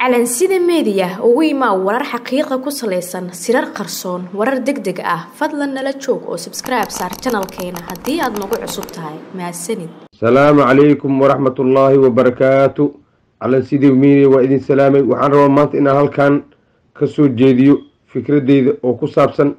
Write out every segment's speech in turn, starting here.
calansida meediya ugu imaa warar xaqiiqa ku salaysan sirar qarsoon warar deg deg ah fadlan nala joog oo sabskribe saar janalkeena haddii aad nagu cusub tahay mahadsanid asalaamu calaykum waraxmat ullaahi wabarakaatu calansidii media waa idin salaamay waxaan rabaa maanta inaan halkan ka soo jeediyo fikradeyda oo ku saabsan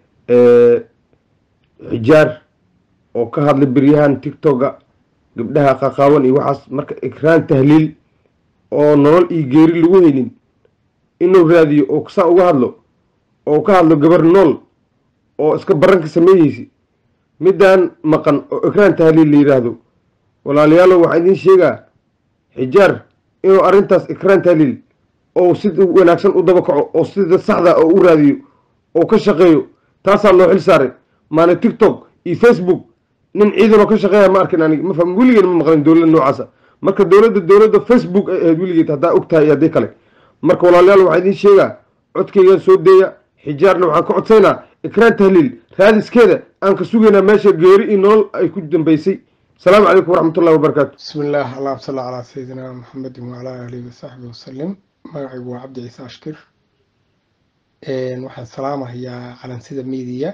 xijaar oo ka hadlay beryahan tictoga gabdhaha qaqaaban iyo waxaas marka ikraan tahliil oo nolol iyo geeri lagu helin inuu raadiyo oo saa uga hadlo oo ka hadlo gabar nool oo iska baranka sameeyeysa midaan maqan oo ikraan tahliil la yidhaahdo walaalayaalow waxaan idiin sheegaa xijaar inuu arrintaas ikraan tahliil oo sida wanaagsan u daba kaco oo sida saxda oo u raadiyo oo ka shaqeeyo taasaa loo xil saaray maana tictok iyo facebook nin ciidanoo ka shaqeeya ma arkin anig mafaham weligeena ma maqlin dowladda noocaasa marka dowladda dowladda facebook ay ahayd weligeed haddaa og tahay iyo haddii kale marka walaalayaal waxaan idiin sheegaa codkaygaan soo deeya xijaarna waxaan ka codsaynaa ikraan tahliil raadiskeeda aan ka sugaynaa meesha geeri iyo nolol ay ku dambeysay asalaamu calaykum waraxmatullahi wabarakaatu bismi illaah allahuma salli calaa sayidina maxamedin wacalaa aalihi wasaxbi wasalim magacaygu waa cabdi ciise ashkir waxaan salaamahayaa calansida media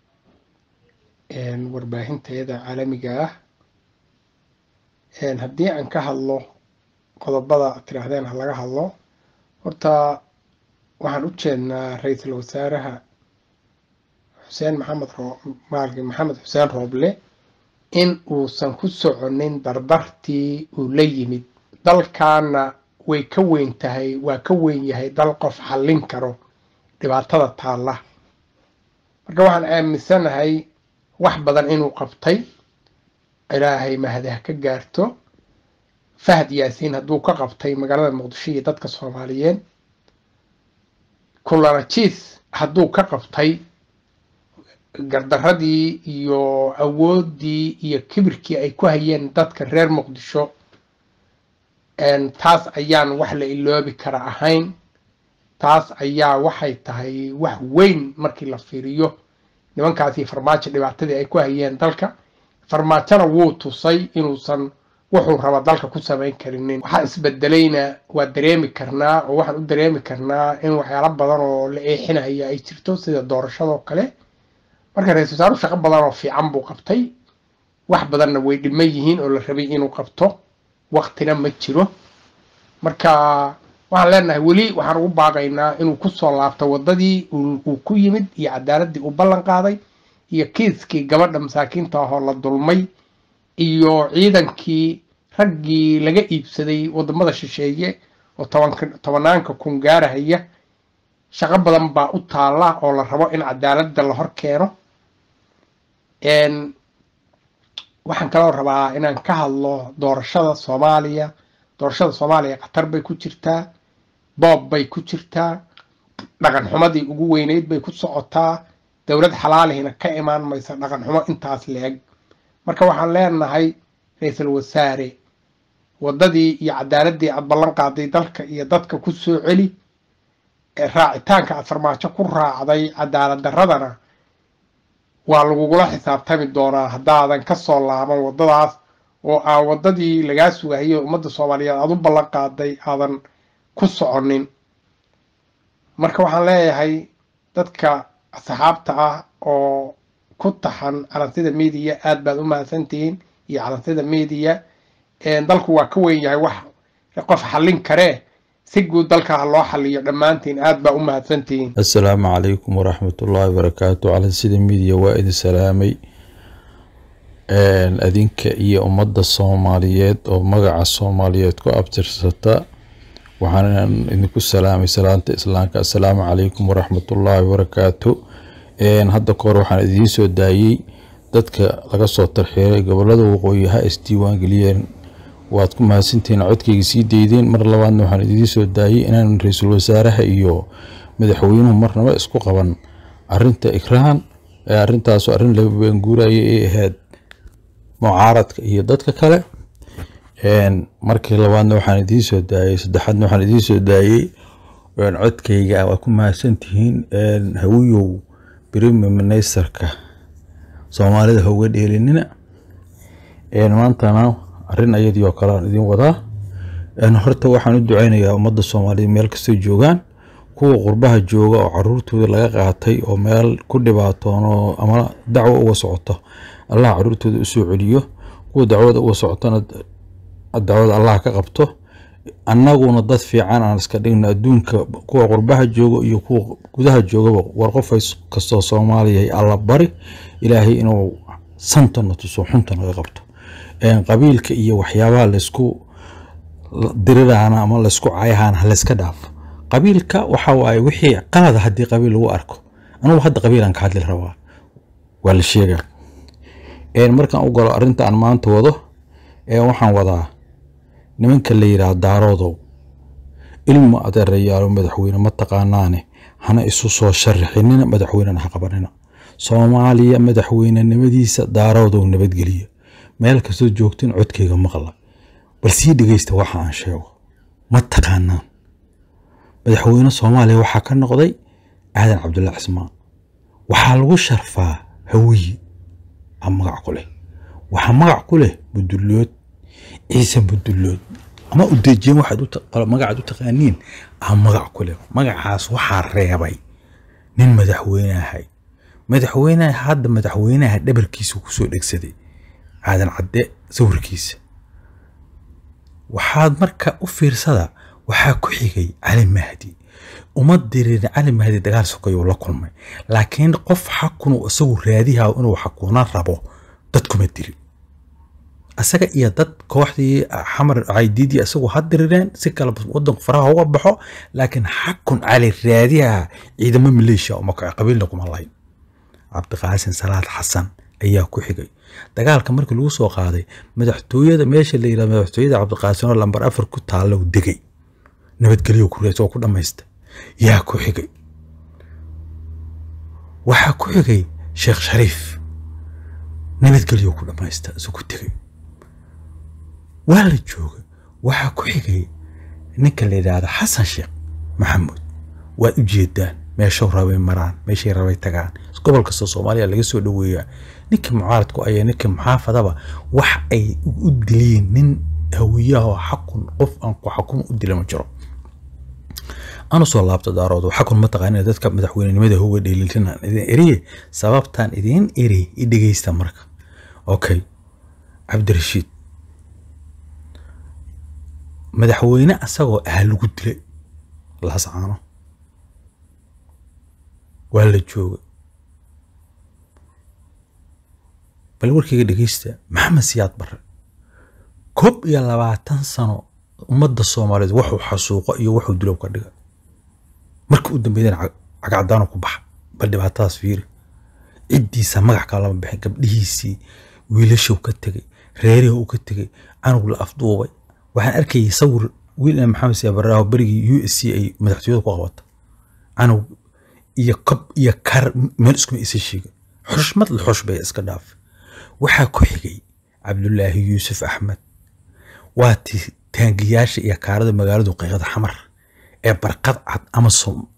warbaahinteeda caalamiga ah haddii aan ka hadlo qodobada tiraahdeen ha laga hadlo horta waxaan u jeednaa ra-iisul wasaaraha xuseen maxamed maalki maxamed xuseen rooble in uusan ku soconin dardartii uu la yimid dalkaana way ka weyn tahay waa ka weyn yahay dal qof xallin karo dhibaatada taalla marka waxaan aaminsanahay wax badan inuu qabtay ilaahay mahadaha ka gaarto fahad yaasiin hadduu ka qabtay magaalada muqdisho iyo dadka soomaaliyeed kulanajiis hadduu ka qabtay gardaradii iyo awooddii iyo kibirkii ay ku hayeen dadka reer muqdisho taas ayaan wax la iloobi kara ahayn taas ayaa waxay tahay wax weyn markii la fiiriyo nimankaasi farmaajo dhibaatadii ay ku hayeen dalka farmaajona wuu tusay inuusan wuxuu raba dalka ku samayn karinin waxaa isbedelayna waa dareemi karnaa oo waxaan u dareemi karnaa in waxyaalo badan oo la eexinaya ay jirto sida doorashadoo kale marka ra-isul wasaaruhu shaqo badan oo fiican buu qabtay wax badanna way dhiman yihiin oo la rabay inuu qabto waktina ma jiro marka waxaan leenahay weli waxaan ugu baaqaynaa inuu kusoo laabto wadadii uu ku yimid iyo cadaaladii uu ballan qaaday iyo kiiskii gabadha masaakiinta ahoo la dulmay iyo ciidankii raggii laga iibsaday wadamada shisheeye oo tobanaanka kun gaarahaya shaqo badan baa u taalla oo la rabo in cadaaladda la hor keeno waxaan kaloo rabaa inaan ka hadlo doorashada soomaaliya doorashada soomaaliya khatar bay ku jirtaa boob bay ku jirtaa dhaqan xumadii ugu weyneyd bay ku socotaa dowlad xalaalihina ka imaan maysa dhaqan xumo intaas la-eg marka waxaan leenahay ra-iisul wasaare waddadii iyo cadaaladii aad ballan qaaday dalka iyo dadka ku soo celi raacitaanka aad farmaajo ku raacday cadaalad daradana waa lagugula xisaabtami doonaa haddaadan ka soo laaban waddadaas oo aan waddadii lagaa sugahayo ummadda soomaaliyeed aad u ballan qaaday aadan ku soconin marka waxaan leeyahay dadka asxaabta ah oo ku taxan calansida media aad baad u mahadsantihiin iyo calansida media dalku waa ka weyn yahay wax qof xallin karee si guud dalka ha loo xaliyo dhammaantiin aad baa u mahadsantihiin assalaamu calaykum waraxmatullaahi wabarakaatu calansida media waa idin salaamay adinka iyo ummadda soomaaliyeed oo magaca soomaaliyeed ku abtirsata waxaan idinku salaamay salaanta islaamka assalaamu calaykum waraxmatullaahi wabarakaatu hadda kahor waxaan idiin soo daayey dadka laga soo tarxiiray gobolada waqooyi ha isdiiwaan geliyeen waad ku mahadsantihiin codkayga sii daydeen mar labaadna waxaan idiin soo daayey inaan ra-iisul wasaaraha iyo madaxweynuhu marnaba isku qaban arinta ikraan arintaasu arrin laga baanguuraya ee ahayd mucaaradka iyo dadka kale markii labaadna waxaan idiin soo daayey saddexaadna waxaan idiin soo daayey codkayga waa ku mahadsantihiin hawiyow brime ministerka soomaalida hauga dheelinina maantana arrin ayadii oo kale aan idin wadaa horta waxaan u duceynayaa ummadda soomaaliyeed meel kastoo joogaan kuwa qurbaha jooga oo caruurtooda laga qaatay oo meel ku dhibaatoono ama dacwo uga socoto allah caruurtooda usoo celiyo kuwa dacwada uga socotona dacwada allah ka qabto annaguna dad fiican aan iska dhigno adduunka kuwa qurbaha jooga iyo kuwa gudaha joogaba war qof kastoo soomaaliya alla bari ilaahay inuu santana tuso xunta naga qabto qabiilka iyo waxyaabaha laysku dirirana ama laysku cayahana halayska dhaafo qabiilka waxa waaye wixii qalada haddii qabiil lagu arko anugu hadda qabiilan ka hadli rabaa waa la sheegaa markaan u galo arrinta aan maanta wado waxaan wadaa nimanka la yidhaah daaroodow ilmu adeerayaalo madaxweyne ma taqaanaane hana isu soo sharaxinina madaxweynena ha qabanina soomaaliya madaxweynenimadiisa daaroodow nabadgeliya meel kastoo joogtin codkeyga maqla bal sii dhegeysta waxa aan sheego ma taqaanaan madaxweyne soomaaliya waxaa ka noqday aadan cabdulla cismaan waxaa lagu sharfaa hawiyi a magac ku leh waxaa magac ku leh budullood ciise budullood ama udejiyen waxaad magacaad u taqaaniin a magac ku leh magacaas waxaa reebay nin madaxweyneahay madaxweyneha hadda madaxweynaha dhabarkiisa kusoo dhegsaday aadan cadde sawirkiisa waxaad marka u fiirsada waxaa ku xigay cali mahdi uma dirin cali mahdi dagaal sokayo la kulmay laakiin qof xakunu isagu raadiha inuu xakuna rabo dadkuma dirin asaga iyo dad kooxdii xamar caydiidii isagu ha dirireen si kale wadanku faraha uga baxo laakiin xakun cali raadiha ciidamo maleeshiya uma kaco qabiilna kuma lahayn cabdiqaasin salaad xasan ayaa ku xigay dagaalka markii lagu soo qaaday madaxtooyada meesha la yidhahdo madaxtooyada cabdiqaasin oo lambar afar ku taalla degay nabadgelyo ku rees oo ku dhammaysta yaa ku xigay waxaa ku xigay sheekh shariif nabadgelyo ku dhammaysta isuu ku tegay waa la jooga waxaa ku xigay ninka la yidhaahdo xasan sheekh maxamuud waad u jeedaan meeshow rabay maraan meeshay rabay tagaan gobol kastoo soomaaliya laga soo dhoweeyaa ninkii mucaaradku aya ninkii muxaafadaba wax ay u diliin nin hawiyaho xakun qof aan ku xakuma u dila ma jiro anu soo laabta daaroodo xakun ma taqaanina dadka madaxweynenimada hoga dheelilinaan idin eriye sababtaan idiin eri i dhegeysta marka okay cabdirashiid madaxweyne asagoo ah lagu dilay lascaano waa la jooga bal warkayga dhegeysta maxamed siyaad barre koob iyo labaatan sano ummadda soomaaliyeed wuxuu xasuuqo iyo wuxuu dilow ka dhiga markii u dambeydana cagacdaano ku baxa bal dhibaatadaas fiiri ciddiisa magac kale lama bixin gabdhihiisii wiilashow ka tegey reerihii uu ka tegey canug la afduubay waxaan arkayay sawir wiil maxamed siyaad barre oo berigii u s c ay madaxtooyada ku qabata canug iyo kob iyo kar meel iskuma isa sheegin xushmad la xush bay iska dhaaf waxaa ku xigay cabdulaahi yuusuf axmed waa ti taangiyaasha iyo kaarada magaaladu qiiqada xamar ee barqad cad ama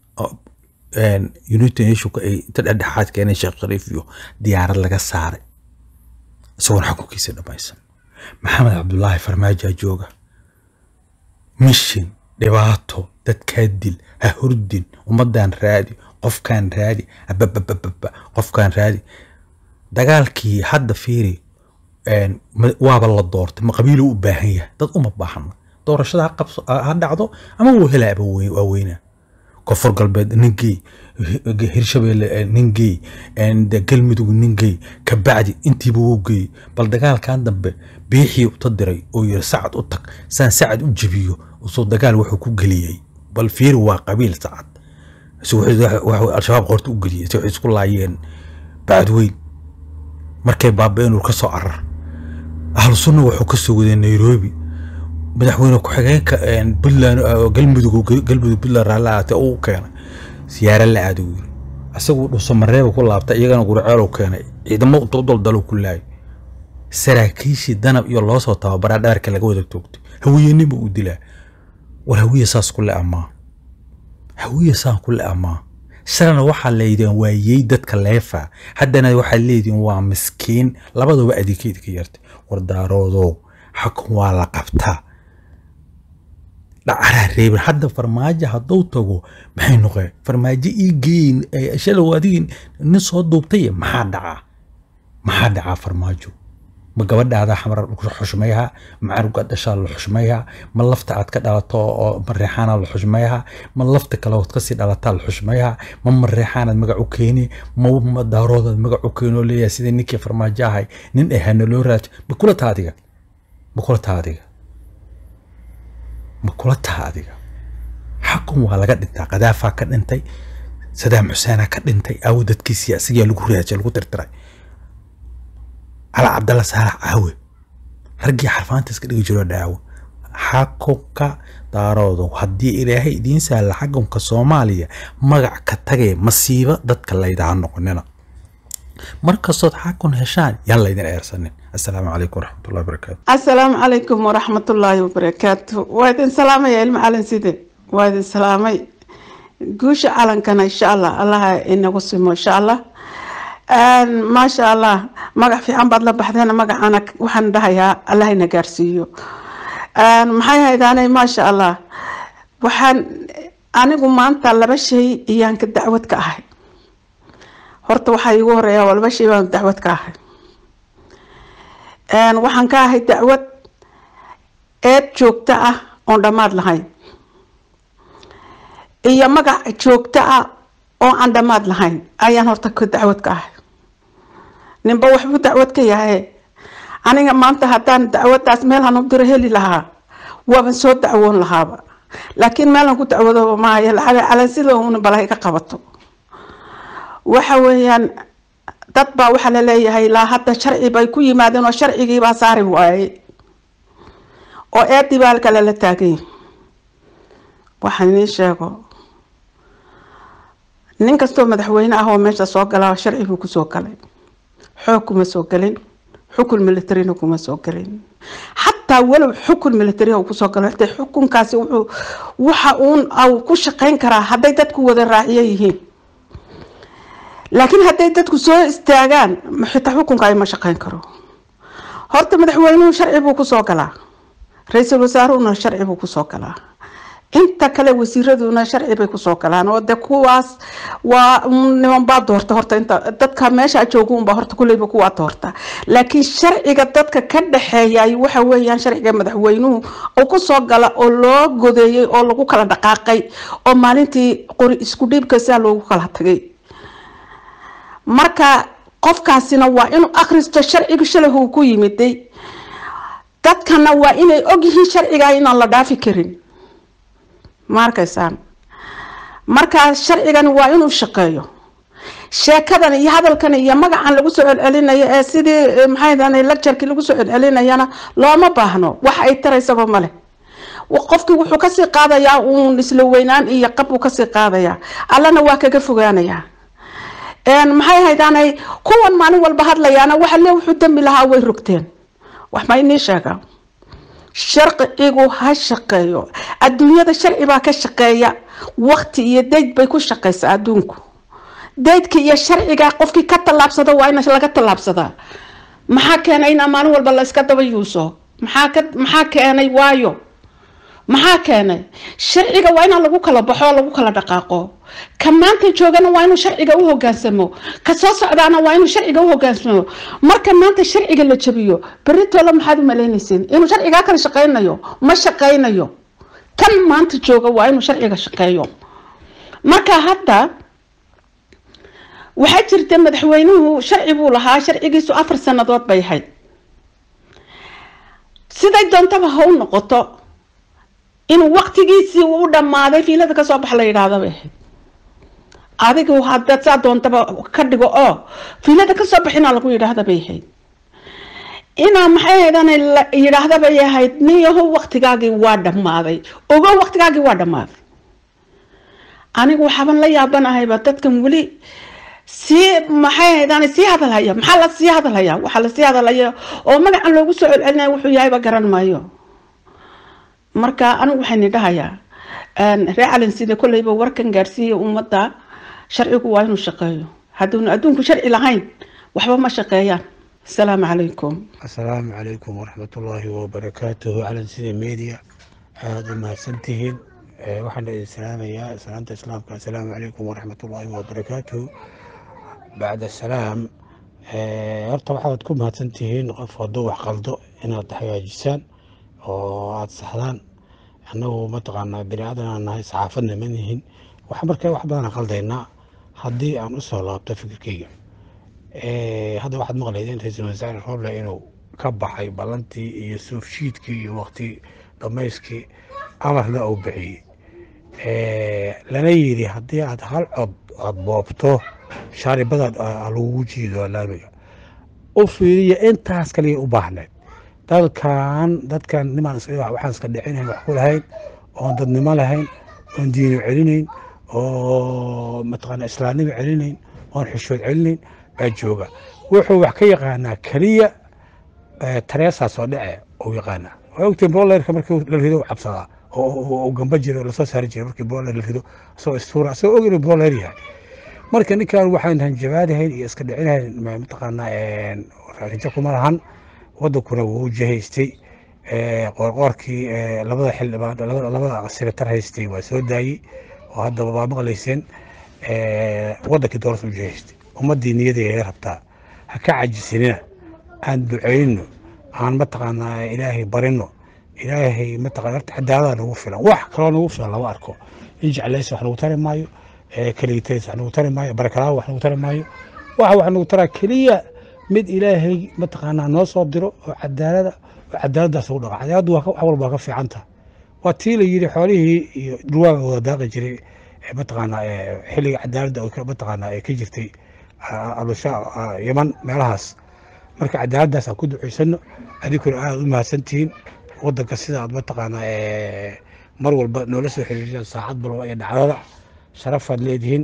united nationka ay inta dhexdhexaad keeneen sheekh shariif iyo diyaarad laga saaray isagoona xukunkiisa dhammaysan maxamed cabdulaahi farmaajaa jooga mishin dhibaato dadkaa dil ha hurdin ummadan raadi qofkaan raadi ababababa qofkaan raadi dagaalkii hadda fiiri waaba la doortay ma qabiilo u baahan yahay dad uma baahna doorashada ha dhacdo ama wuu helaaba waa weynaa koonfur galbeed ninkey hirshabeelle ninkey galmudug ninkey kabacdi intiiba wuu geeyey bal dagaalkan dambe biixii uta diray oo yiri sacad u tag saan sacad u jebiyo soo dagaal wuxuu ku geliyey bal fiiri waa qabiil sacad al-shabaab qorta u geliyey si waxay isku laayeen bacdweyn markay baaba-een ka soo carar ahlu sunna wuxuu ka soo waday nairobi madaxweyne ku-xigeenka puntland galmudug galmudug puntland raalli ahaatee uu keenay siyaare la aado yiri isagu dhuso mareeba ku laabtay iyagana gurceelow keenay ciidamo intuu daldalo ku laayay saraakiishii danab iyo loo soo tababaraa dhabarka laga wada toogtay hawiyenima uu dilaa war hawiye saas ku le amaa hawiye saan ku le amaa shalana waxaa leydeen waayey dadka leefa haddana waxaad leediin waa miskiin labadaba adeegkeeda ka yartay war daaroodow xakun waa la qabtaa dhacaraa reebin hadda farmaajo hadduu tago maxay noqeen farmaajo ii geeyin shalow adigii nin soo duubtay maxaa dhacaa maxaa dhacaa farmaajo ma gabadhaada xamar xushmayha ma carugaad dhashaa la xushmayha ma lafta aad ka dhalato oo mareexaana la xushmayha ma lafta kale ood kasii dhalataa la xushmayha ma mareexaanaad magac u keeni ma daaroodaad magac u keeni oo leeyahay sidii ninkii farmaajo ahay nin ahana loo raajo ma kula taa adiga ma kula taa adiga ma kula taa adiga xakun waa laga dhintaa qadaafaa ka dhintay sadaam xuseenaa ka dhintay aawo dadkiisii asigaa lagu raajay lagu tirtiray cala cabdalla saalax caawe raggii xarfaanta iska dhigi jiro dhaawo xakunka daaroodo haddii ilaahay idiin sahla xakunka soomaaliya magac ka tagay masiibo dadka laydaha noqonina markastood xakun heshaan yaan laydin eersanin assalaamu calaykum waraxmatullahi wabarakaatu assalaamu calaykum waraxmatullaahi wabarakaatu waa idin salaamaya ilma calin side waa idin salaamay guusha calankana insha allah allaha inagu simo insha allah maasha allah magac fiican baad la baxdeen magacana waxaan dhahayaa allah ina gaarsiiyo maxay haydaanay maasha allah waxaan anigu maanta laba shay iyaan ka dacwad ka ahay horta waxaa iigu horeeya waa laba shay baan dacwad ka ahay waxaan ka ahay dacwad eed joogto ah oon dhammaad lahayn iyo magac joogto ah oo aan dhammaad lahayn ayaan horta ka dacwad ka ahay ninba waxbuu dacwad ka yahay aniga maanta haddaan dacwadaas meel hanu diro heli lahaa waaban soo dacwoon lahaaba laakiin meelan ku dacwado maayo lacag calansida una bala iga qabato waxa weeyaan dad baa waxaa laleeyahay laa hadda sharci bay ku yimaadeen oo sharcigiibaa saari waaye oo eedii baa kale la taagay waxaan idiin sheego nin kastoo madaxweyne ah oo meesha soo galaa sharci buu kusoo galay xoog kuma soo gelin xukun militarina kuma soo gelin xataa walow xukun militariha uu kusoo galo xitay xukunkaasi wuxuu waxa uun au ku shaqeyn karaa hadday dadku wada raaciyo yihiin laakiin hadday dadku soo istaagaan xitaa xukunka ay ma shaqeyn karo horta madaxweynuhu sharci buu kusoo galaa ra-iisul wasaaruhuna sharci buu kusoo galaa inta kale wasiiraduna sharci bay kusoo galaan oo de kuwaas waa nimanbaa doorta horta inta dadka meesha jooga unbaa horta kuleyba kuwaa doorta laakiin sharciga dadka ka dhexeeyay waxa weeyaan sharciga madaxweynuhu uu kusoo gala oo loo godeeyey oo lagu kala dhaqaaqay oo maalintii qori isku dhiibka sidaa loogu kala tagay marka qofkaasina waa inuu akhristo sharciga shalahu ku yimiday dadkana waa inay ogyihiin sharciga inaan la dhaafi karin ma arkaysaan markaa sharcigani waa inuu shaqeeyo sheekadan iyo hadalkan iyo magacan lagu soo celcelinayo ee sidii maxay lagjarkii lagu soo celcelinayana looma baahno wax ay taraysaba male qofkii wuxuu kasii qaadayaa uun isla weynaan iyo qab uu kasii qaadayaa allana waa kaga fogaanayaa maxay haydaanay kuwan maalin walba hadlayaana waxa le wuxuu dambi lahaa way rogteen wax ma inii sheegaa sharcigu ha shaqeeyo adduunyada sharci baa ka shaqeeya waqti iyo dayd bay ku shaqeysaa adduunku daydka iyo sharciga qofkii ka tallaabsada waa in laga tallaabsadaa maxaa keenay inaa maalin walba la iska daba yuuso maxaa ka maxaa keenay waayo maxaa keenay sharciga waa inaa lagu kala baxo lagu kala dhaqaaqo ka maanta joogana waa inuu sharciga u hogaansamo ka soo socdaana waa inuu sharciga u hogaansamo marka maanta sharciga la jabiyo beritoole maxaad u malaynaysiin inuu sharcigaa kala shaqeynayo ma shaqeynayo kan maanta jooga waa inuu sharciga shaqeeyo marka hadda waxaa jirta madaxweynuhu sharci buu lahaa sharcigiisu afar sanadood bay ahayd siday doontaba ha u noqoto inuu waqtigiisii u dhammaaday fiilada kasoo bax la yidhaahda bay ahayd adigu haddaad saa doontaba ka dhigo oo fiilada kasoo baxinaa lagu yidhaahda bay ahayd inaa maxay haydan la yidhaahda bay ahayd nin yahow waqtigaagii waa dhammaaday ogo waqtigaagii waa dhammaaday anigu waxaaban la yaabanahayba dadkan weli sii maxay haydan sii hadalhaya maxaa la sii hadalhaya waxaa lasii hadalhaya oo magacan loogu soo celcelinaya wuxuu yahayba garan maayo marka anigu waxayni dhahayaa ree calin sida kolleyba warkan gaarsiiya ummadda sharcigu waa inuu shaqeeyo hadduuna adduunku sharci lahayn waxba ma shaqeeyaan asalaamu calaykum asalaamu calaykum waraxmatullaahi wabarakaatuhu calan sida media aada u mahadsantihiin waxaan idin salaamayaa salaanta islaamka assalaamu calaykum waraxmatullaahi wabarakaatuhu bacda salaam horta waxaad ku mahadsantihiin qof hadduu wax qaldo inaad hagaajisaan oo aada saxdaan annagu mataqaanaa bini aadan aan nahay saxaafadna ma nihin wax marka wax badan qaldaynaa haddii aan u soo laabto fikirkeyga hadda waxaad maqlaydeen ra-iisul wasaare roble inuu ka baxay ballantii iyo suufshiidkii iyo waqti dhamayskii amarna uu bixiyey lana yidhi haddii aad hal cod aada boobto shaaribadaad lagugu jiido laamiga u fiiriya intaas kaliya u baahneed dalkan dadkan nimaan waxaan iska dhicinayn wax ku lahayn oon dadnimo lahayn oon diino celinayn oo mataqaana islaamnimo celinayn oon xishood celinayn baa jooga wuxuu wax ka yaqaanaa keliya tareesaa soo dhece uu yaqaanaa waa ogtiin boolerka markii la rido cabsadaa oo gamba jiro lasoo saari jiray markii booler la rido asagoo istuura asagoo og inuu booler yahay marka ninkan waxaan hanjabaadahayn iyo iska dhicinahayn mataqaanaa rajo kuma lahan wadankuna wuu jahaystay qoorqoorkii labada xildhibaan labada senatar haystay waa soo daayey oo hadda waa maqlayseen wadankii doorasa u jahaystay ummaddii niyadeeda rabtaa ha ka cajisinina aan ducayno aan mataqaanaa ilaahay barino ilaahay mataqana horta cadaalada nagu filan wax kaloo nagu filan lama arko in jeclays wax nagu tari maayo keligitays wax nagu tari maayo barakalaawa wax nagu tari maayo waxa wax nagu taraa keliya mid ilaahay mataqaanaa noo soo diro oo cadaalada oo cadaaladaas ugu dhaqa cadaaladdu wax walba waa ka fiicanta waa tii la yidhi xoolihii iyo dhulwaaga wada daaqi jiray mataqaanaa xilliga cadaaladda mataqaanaa ee ka jirtay alusha yaman meelahaas marka cadaaladdaas aan ku ducaysano adinkuna aada u mahadsantihiin wadanka sida aad mataqaanaa mar walba noola soo xiriirsan saacad balba iyo dhacdada sharafaad leedihiin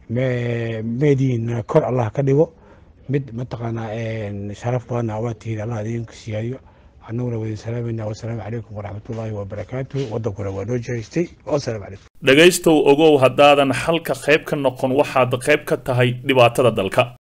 meedihiina kor allah ka dhigo mid mataqaanaa sharaf badanna waa tihiin allah idinku siyaadiyo annaguna wadin salaamayna wasalaamu calaykum waraxmatullaahi wabarakaatu wadankuna waa noo jehaystay wasalaamu calaykum dhegaystow ogow haddaadan xalka qayb ka noqon waxaad qayb ka tahay dhibaatada dalka